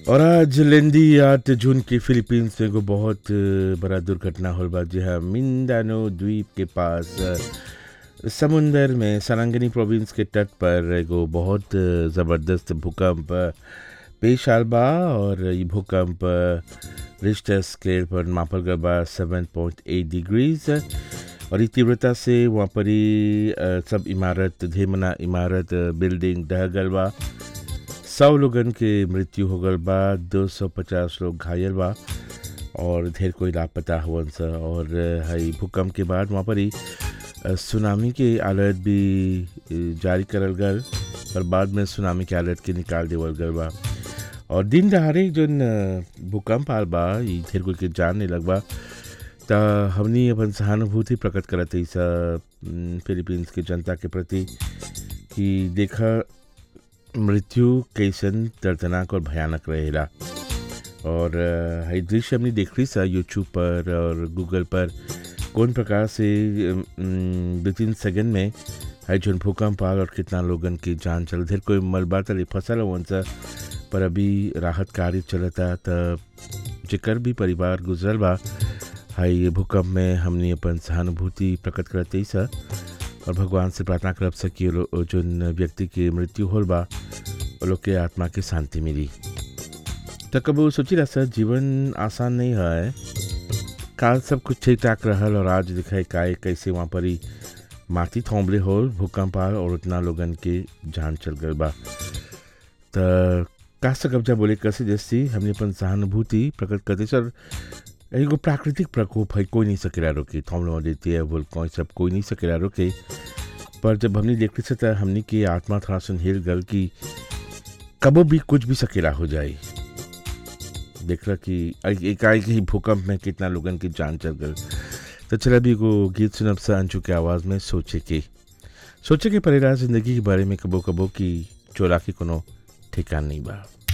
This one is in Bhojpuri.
और आज लेंदी आठ जून के फिलीपींस में एगो बहुत अ, बड़ा दुर्घटना होल बा जी हाँ मिंदानो द्वीप के पास अ, समुंदर में सरांगनी प्रोविंस के तट पर एगो बहुत अ, ज़बरदस्त भूकंप अ, पेश आल बा और ये भूकंप अ, रिश्टर स्केल पर मापल गल बा सेवन पॉइंट एट डिग्रीज और ई तीव्रता से वहाँ पर ही अ, सब इमारत धेमना इमारत अ, बिल्डिंग ढह गल बा सौ लोगन के मृत्यु हो गल बा दो सौ पचास लोग घायल बा और ढेर कोई लापता हुवन स और अ, हई भूकंप के बाद वहाँ पर ही अ, सुनामी के अलर्ट भी अ, जारी करल गल पर बाद में सुनामी के अलर्ट के निकाल देवल गल बा और दिन दहाड़े जौन अ, भूकंप आल बा ई ढेर कोई के जान नहीं लग बा त हमनी अपन सहानुभूति प्रकट करत हई सा अम, फिलीपींस के जनता के प्रति कि देखा मृत्यु कैसन दर्दनाक और भयानक रहेला और अ, हई दृश्य हमने देख रही सा यूट्यूब पर और गूगल पर कौन प्रकार से अम, दो तीन सेकंड में हई जौन भूकंप आल और कितना लोगन की जान चल ढेर कोई मलबा तले फसल हुवन सा पर अभी राहत कार्य चलता त जेकर भी परिवार गुजरल बा हई भूकंप में हमने अपन सहानुभूति प्रकट करत हई सा और भगवान से प्रार्थना करब सा कि लो- जौन व्यक्ति के मृत्यु होल बा वो लोग के आत्मा के शांति मिली तो कबू सोची रहा सर जीवन आसान नहीं है काल सब कुछ ठीक ठाक रहल और आज दिखाई काय कैसे वहाँ पर ही माटी थोंबले होल भूकंप आल और उतना लोगन के जान चल गल बा त का से कब्जा बोले कैसे जैसी हमने अपन सहानुभूति प्रकट करते सर एगो प्राकृतिक प्रकोप है कोई नहीं सकेला रोके थोमलो देती है बोल कोई सब कोई नहीं सकेला रोके पर जब हमने देखते से त हमने की आत्मा थोड़ा सुन हिल गल कि कबो भी कुछ भी सकेला हो जाए देख रहा कि एकाएक ही भूकंप में कितना लोगन की जान चल गल तो चला भी एगो गीत सुनब सा अंशु के आवाज़ में सोचे के सोचे के परेला जिंदगी के बारे में कबो कबो की चोरा के कोनो ठिकान नहीं बा